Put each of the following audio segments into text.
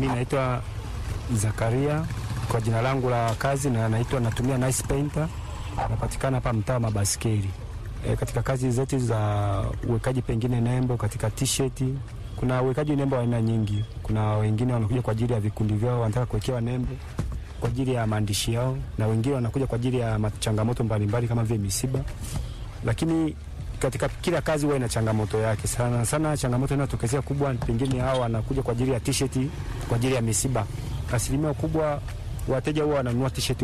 Mi naitwa Zakaria kwa jina langu la kazi, na naitwa natumia Nice Painter, napatikana hapa mtaa wa Mabaskeli. E, katika kazi zetu za uwekaji pengine nembo katika t-shirt, kuna uwekaji nembo wa aina nyingi. Kuna wengine wanakuja kwa ajili ya vikundi vyao, wanataka kuwekewa nembo kwa ajili ya maandishi yao, na wengine wanakuja kwa ajili ya changamoto mbalimbali kama vile misiba, lakini katika kila kazi huwa ina changamoto yake. Sana sana changamoto inayotokezea kubwa, pengine hao wanakuja kwa ajili ya t-shirt kwa ajili ya misiba. Asilimia kubwa wateja huwa wananunua t-shirt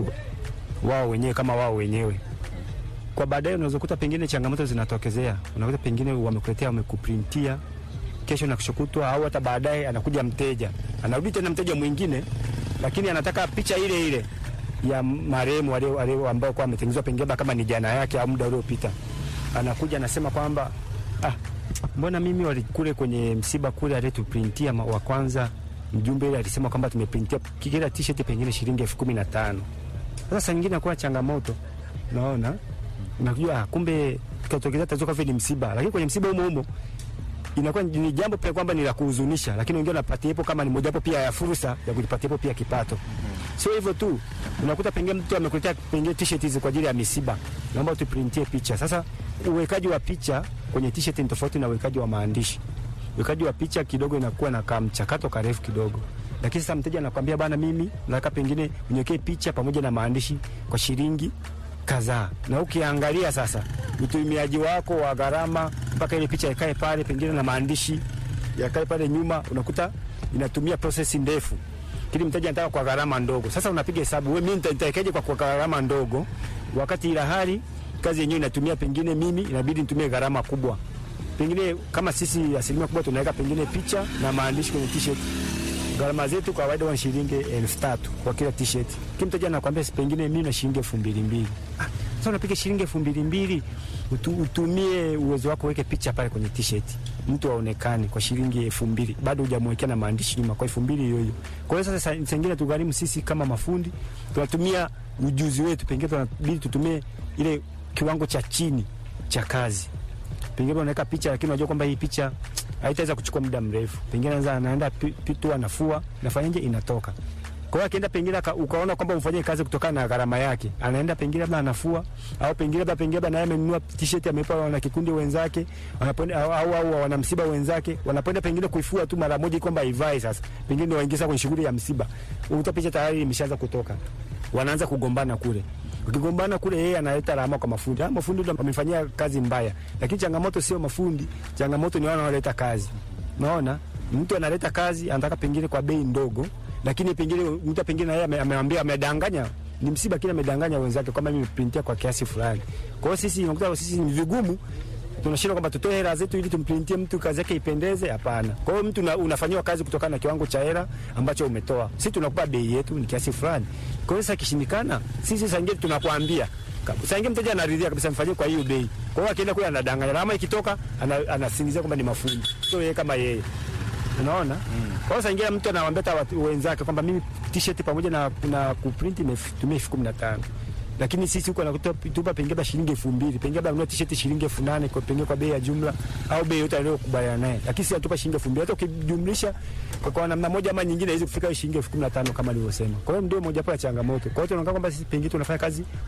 wao wenyewe kama wao wenyewe. Kwa baadaye unaweza kukuta pengine changamoto zinatokezea, unakuta pengine wamekuletea wamekuprintia kesho na kushukutwa, au hata baadaye anakuja mteja, anarudi tena mteja mwingine, lakini anataka picha ile ile ya marehemu wale ambao kwa ametengenezwa pengine kama ni jana yake au muda uliopita anakuja anasema kwamba ah, mbona mimi walikule kwenye msiba kule alituprintia wa kwanza, mjumbe ile alisema kwamba tumeprintia kila t-shirt pengine shilingi elfu kumi na tano. Sasa saa nyingine akuwa changamoto, naona unajua, kumbe katokeza tatizo kama ni msiba, lakini kwenye msiba humo humo inakuwa ni jambo pia kwamba ni la kuhuzunisha, lakini wengine wanapatia hapo kama ni mojawapo pia ya fursa ya kujipatia hapo pia kipato. Sio hivyo tu, unakuta pengine mtu amekuletea pengine t-shirt hizi kwa ajili ya misiba, naomba tuprintie picha. Sasa uwekaji wa picha kwenye t-shirt ni tofauti na uwekaji wa maandishi. Uwekaji wa picha kidogo inakuwa na kamchakato karefu kidogo, lakini sasa mteja anakwambia bana, mimi nataka pengine uniwekee picha pamoja na maandishi kwa shilingi kadhaa, na ukiangalia sasa utumiaji wako wa gharama mpaka ile picha ikae pale pengine na maandishi yakae pale nyuma, unakuta inatumia prosesi ndefu, kile mteja anataka kwa gharama ndogo. Sasa unapiga hesabu, wewe mimi nitawekaje kwa, kwa gharama ndogo, wakati ila hali kazi yenyewe inatumia pengine mimi inabidi nitumie gharama kubwa. Pengine kama sisi asilimia kubwa tunaweka pengine picha na maandishi kwenye t-shirt, gharama zetu kwa kawaida ni shilingi elfu tatu kwa kila t-shirt. Kile mteja anakuambia pengine mimi na shilingi elfu mbili mbili. Ah, sasa unapiga shilingi elfu mbili mbili utu, utumie uwezo wako uweke picha pale kwenye t-shirt, mtu aonekane kwa shilingi elfu mbili bado hujamwekea na maandishi nyuma, kwa elfu mbili hiyo hiyo. Kwa hiyo sasa sengine tugharimu sisi kama mafundi tunatumia ujuzi wetu, pengine tunabidi tutumie ile kiwango cha chini cha kazi. Pengine unaweka picha, lakini unajua kwamba hii picha haitaweza kuchukua muda mrefu. Pengine anza anaenda pitu, anafua, nafanyaje, inatoka. Kwa hiyo akienda pengine ukaona kwamba umfanyie kazi kutokana na gharama yake, anaenda pengine labda anafua, au pengine labda pengine labda naye amenunua t-shirt amepa wana kikundi wenzake, wanapoenda au, au, au wana msiba wenzake, wanapoenda pengine kuifua tu mara moja kwamba ivae sasa, pengine waingiza kwenye shughuli ya msiba, ukuta picha tayari imeshaanza kutoka, wanaanza kugombana kule ukigombana kule, yeye analeta lawama kwa mafundi. Ah, mafundi ndio wamefanyia kazi mbaya, lakini changamoto sio mafundi, changamoto ni wao wanaoleta kazi. Unaona, mtu analeta kazi anataka pengine kwa bei ndogo, lakini pengine mtu pengine yeye amemwambia amedanganya, ni msiba, kile amedanganya wenzake kwamba mimi nimeprintia kwa kiasi fulani. Kwa hiyo sisi unakuta sisi ni vigumu tunashindwa kwamba tutoe hela zetu ili tumprintie mtu kazi yake ipendeze. Hapana. Kwa hiyo mtu unafanyiwa kazi kutokana na kiwango cha hela ambacho umetoa. Sisi tunakupa bei yetu ni kiasi fulani. Kwa hiyo sasa kishindikana, sisi sasa ingine tunakwambia sasa ingine mteja anaridhia kabisa mfanyie kwa hiyo bei. Kwa hiyo akienda kule anadanganya, lama ikitoka anasingizia kwamba ni mafundi, sio yeye kama yeye. Unaona? Mm. Kwa hiyo sasa ingine mtu anawaambia hata wenzake kwamba mimi t-shirt pamoja na, na kuprint imetumia elfu kumi na tano lakini sisi huko nakutupa pengine shilingi elfu mbili pengine labda ununua t-shirt shilingi elfu nane kwa pengine kwa bei ya jumla au bei yote aliyokubaliana naye, lakini sisi atupa shilingi elfu mbili hata ukijumlisha kwa, kwa namna moja ama nyingine haiwezi kufika shilingi elfu kumi na tano kama nilivyosema. Kwa hiyo ndio moja ya changamoto. Kwa hiyo tunaona kwamba sisi pengine tunafanya kazi